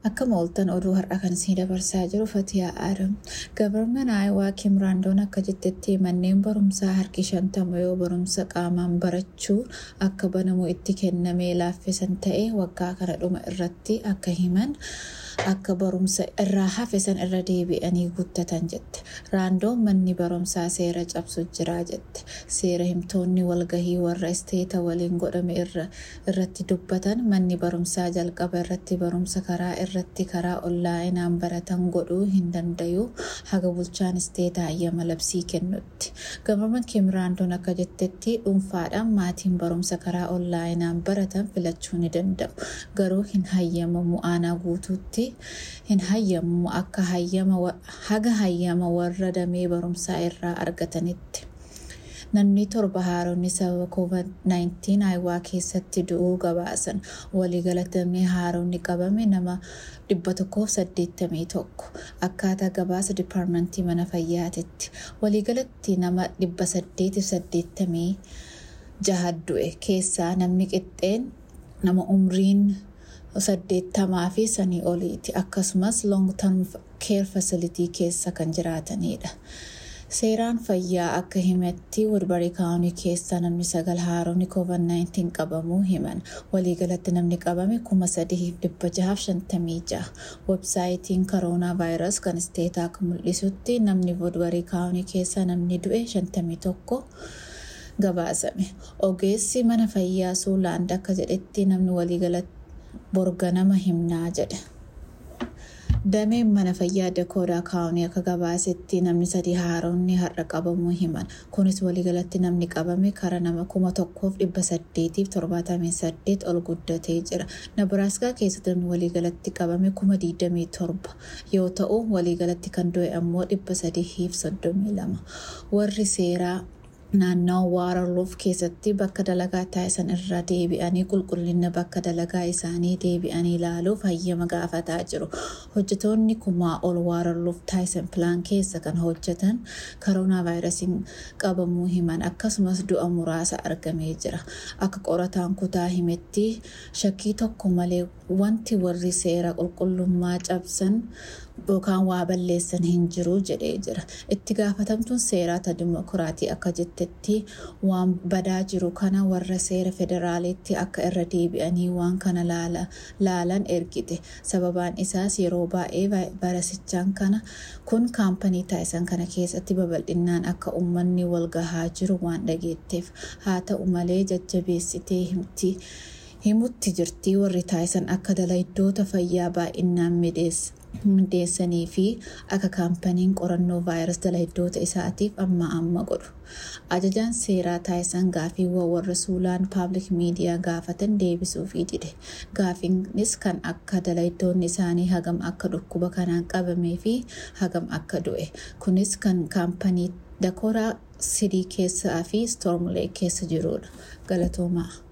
Akka mooltan oduu har'a kan isin dabarsaa jiru Fatiyaa Aadam. Gabarman Aayawaa Kimraandoon akka jettetti manneen barumsaa harki shantama yoo barumsa qaamaan barachuu akka banamu itti kennamee laaffisan ta'e waggaa kana dhuma irratti akka himan akka barumsa irraa hafe san irra deebi'anii guuttatan jette. Raandoon manni barumsaa seera cabsu jira jette. Seera himtoonni walgahii warra isteeta waliin godhame irratti dubbatan manni barumsaa jalqaba irratti barumsa karaa irratti karaa onlaayinaan baratan godhuu hin dandayu haga bulchaan isteetaa hayyama labsii kennutti. Gabarman Kimraandoon akka jettetti dhuunfaadhaan maatiin barumsa karaa onlaayinaan baratan filachuu ni danda'u. Garuu hin hayyamamu aanaa guutuutti hin hayyamamu akka haga hayyama warra damee barumsaa irraa argatanitti. Namni torba haaronni sababa COVID-19 Aayawaa keessatti du'uu gabaasan waliigalatamee haaronni qabame nama 181 akkaataa gabaasa dipaarmentii mana fayyaatitti waliigalatti nama 886 du'e keessaa namni qixxeen nama umriin saddeettamaa fi sanii oliiti akkasumas long term care facility keessa kan jiraatanidha. Seeraan fayyaa akka himetti Woodbury kaawunii keessa namni sagal haaronni COVID-19 qabamuu himan. Waliigalatti namni qabame kuma sadiif dhibba jahaaf shantamii jaha. Websaayitiin koroonaa vaayirus kan isteetaa akka mul'isutti namni Woodbury kaawunii keessa namni du'e shantamii tokko gabaasame. Ogeessi mana fayyaa Suulaand akka jedhetti namni waliigalatti borga nama himnaa jedhe. Dameen mana fayyaa Dakoodaa kaawunii akka gabaasetti namni sadii haaronni har'a qabamuu himan. Kunis waliigalatti namni qabame kara nama kuma tokkoof dhibba saddeetiif torbaatamii saddeet ol guddatee jira. Nabiraaskaa keessatti namni waliigalatti qabame kuma digdamii torba yoo ta'u waliigalatti kan du'e ammoo dhibba sadiif soddomii lama. Warri seeraa naannawaa Waararluuf keessatti bakka dalagaa taasisan irra deebi'anii qulqullina bakka dalagaa isaanii deebi'anii ilaaluuf hayyama gaafataa jiru. Hojjetoonni kumaa ol Waararluuf taasisan pilaan keessa kan hojjetan koroonaa vaayirasiin qabamuu himan akkasumas du'a muraasa argamee jira. Akka qorataan kutaa himetti shakkii tokko malee wanti warri seera qulqullummaa cabsan yookaan waa balleessan hin jiru jedhee jira. Itti gaafatamtuun seeraa ta dimokiraatii akka jettetti waan badaa jiru kana warra seera federaaliitti akka irra deebi'anii waan kana laalan ergite. Sababaan isaas yeroo baay'ee vaayirasichaan kana kun kaampanii taasisan kana keessatti babal'inaan akka uummanni wal gahaa jiru waan dhageetteef haa ta'u malee jajjabeessitee himti. himutti jirti warri taasisan akka dalayiddoota fayyaa baay'inaan mideessanii fi akka kaampaniin qorannoo vaayirus dalayiddoota isaatiif amma amma godhu. Ajajaan seeraa taasisan gaafiiwwan warra suulaan paablik miidiyaa gaafatan deebisuufii dide. Gaafiinis kan akka dalayiddoonni isaanii hagam akka dhukkuba kanaan qabamee fi hagam akka du'e. Kunis kan kaampanii Dakoodaa Sidii keessaa fi Stormlee keessa jirudha. Galatoomaa.